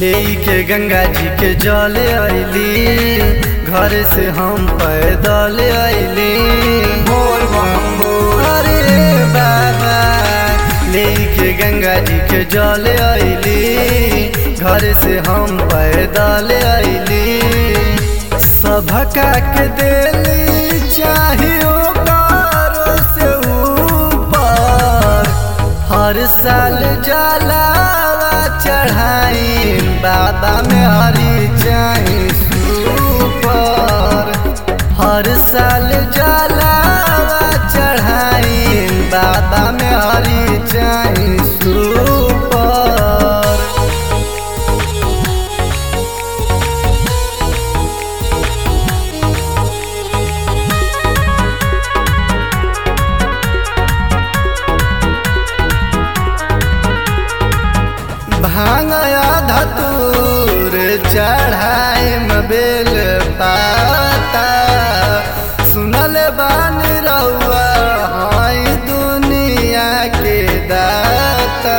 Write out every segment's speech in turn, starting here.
लेके गंगा जी के जल अइली घर से हम पैदल अइली अरे बाबा लेके गंगा जी के जल अइली घर से हम पैदल अइली सभका के दिली चाहिए कारो से ऊपर हर साल जलावा चढ़ाई बाबा में हरी चाही सुपर हर साल जलावा चढ़ाई बाबा में हरी चाही सुपर भांगया धतूर चढ़ाई बेल पाता सुनल बान रउआ हई दुनिया के दाता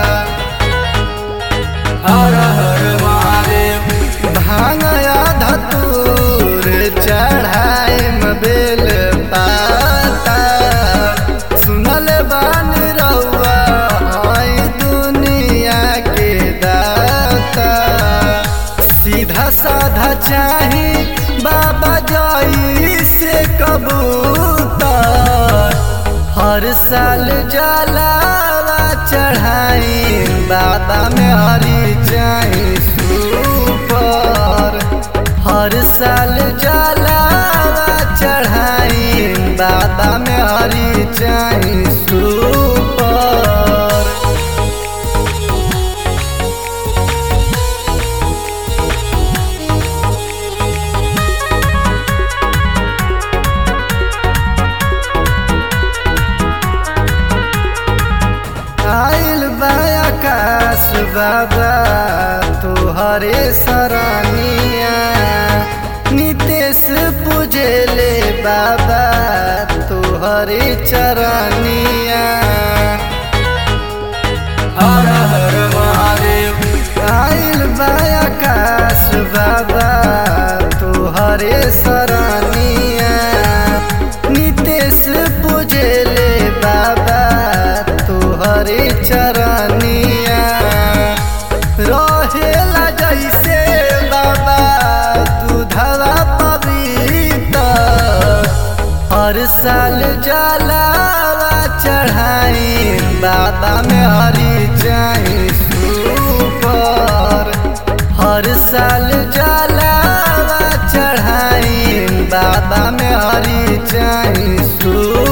हर हर महादेव भांगया धतूर चढ़ाई बेल पाता सुनल बान रउआ हई दुनिया के दाता सीधा साधा चाही बाबा जाई से कबूतर हर साल जलावा चढ़ाई बाबा में हरी चाही सुपर हर साल जलावा चढ़ाई बाबा में हरी चाही सुपर आइल बा आकाश बाबा तुहरे सरानिया नितेश पूजले बाबा तुहरे चरनिया हर हर महादेव आइल बा आकाश बाबा तुहरे सरानिया नितेश पूजले बाबा तुहरे चरनिया रहेला जैसे बाबा दूधवा पवित्र हर साल जलावा चढ़ाई बाबा में हरी चाही सुपर हर साल जलावा चढ़ाई बाबा में हरी चाही सुपर